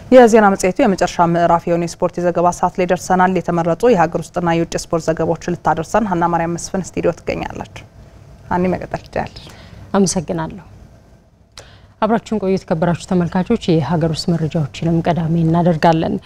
የዜና መጽሔቱ የመጨረሻ ምዕራፍ የሆነ የስፖርት የዘገባ ሰዓት ላይ ደርሰናል። የተመረጡ የሀገር ውስጥና የውጭ ስፖርት ዘገባዎችን ልታደርሰን ሀና ማርያም መስፍን ስቱዲዮ ትገኛለች። ሀኒ መቀጠል ትችላለች። አመሰግናለሁ። አብራችሁን ቆዩ የተከበራችሁ ተመልካቾች። የሀገር ውስጥ መረጃዎችንም ቀዳሚ እናደርጋለን።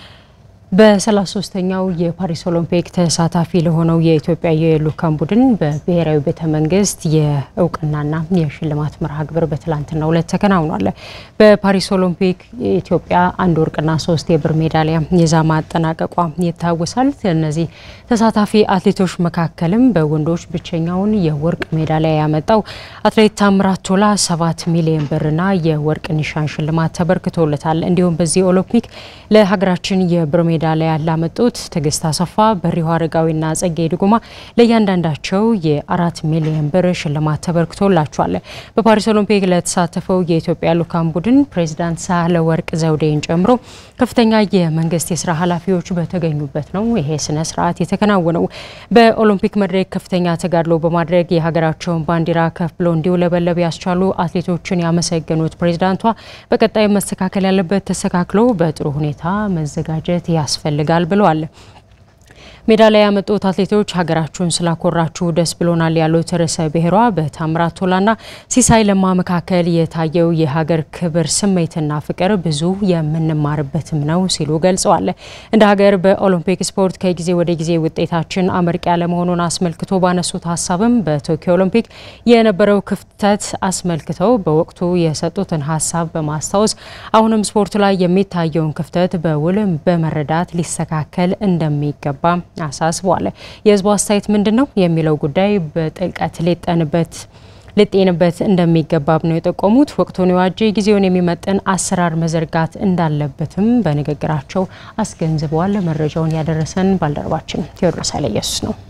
በ33ኛው የፓሪስ ኦሎምፒክ ተሳታፊ ለሆነው የኢትዮጵያ የልዑካን ቡድን በብሔራዊ ቤተ መንግስት የእውቅናና የሽልማት መርሃ ግብር በትላንትናው ዕለት ተከናውኗል። በፓሪስ ኦሎምፒክ ኢትዮጵያ አንድ ወርቅና ሶስት የብር ሜዳሊያ ይዛ ማጠናቀቋ ይታወሳል። እነዚህ ተሳታፊ አትሌቶች መካከልም በወንዶች ብቸኛውን የወርቅ ሜዳሊያ ያመጣው አትሌት ታምራት ቶላ ሰባት ሚሊዮን ብርና የወርቅ ኒሻን ሽልማት ተበርክቶለታል። እንዲሁም በዚህ ኦሎምፒክ ለሀገራችን የብር ሜዳሊያ ላመጡት ትዕግስት አሰፋ፣ በሪሁ አረጋዊና ጸጌ ድጉማ ለእያንዳንዳቸው የአራት ሚሊዮን ብር ሽልማት ተበርክቶላቸዋል። በፓሪስ ኦሎምፒክ ለተሳተፈው የኢትዮጵያ ልዑካን ቡድን ፕሬዚዳንት ሳህለወርቅ ዘውዴን ጨምሮ ከፍተኛ የመንግስት የስራ ኃላፊዎች በተገኙበት ነው ይሄ ስነ ስርዓት የተከናወነው። በኦሎምፒክ መድረክ ከፍተኛ ተጋድሎ በማድረግ የሀገራቸውን ባንዲራ ከፍ ብሎ እንዲውለበለብ ያስቻሉ አትሌቶችን ያመሰገኑት ፕሬዚዳንቷ በቀጣይ መስተካከል ያለበት ተስተካክሎ በጥሩ ሁኔታ መዘጋጀት ያስፈልጋል ብለዋል። ሜዳሊያ ያመጡት አትሌቶች ሀገራችሁን ስላኮራችሁ ደስ ብሎናል ያሉት ርዕሰ ብሔሯ በታምራት ቶላና ሲሳይ ለማ መካከል የታየው የሀገር ክብር ስሜትና ፍቅር ብዙ የምንማርበትም ነው ሲሉ ገልጸዋል። እንደ ሀገር በኦሎምፒክ ስፖርት ከጊዜ ወደ ጊዜ ውጤታችን አመርቂ ያለመሆኑን አስመልክቶ ባነሱት ሀሳብም በቶኪዮ ኦሎምፒክ የነበረው ክፍተት አስመልክተው በወቅቱ የሰጡትን ሀሳብ በማስታወስ አሁንም ስፖርቱ ላይ የሚታየውን ክፍተት በውልም በመረዳት ሊስተካከል እንደሚገባ አሳስበዋል። የህዝቡ አስተያየት ምንድን ነው የሚለው ጉዳይ በጥልቀት ሊጠንበት ሊጤንበት እንደሚገባብ ነው የጠቆሙት። ወቅቱን የዋጀ ጊዜውን የሚመጥን አሰራር መዘርጋት እንዳለበትም በንግግራቸው አስገንዝበዋል። መረጃውን ያደረሰን ባልደረባችን ቴዎድሮስ ኃይለ ኢየሱስ ነው።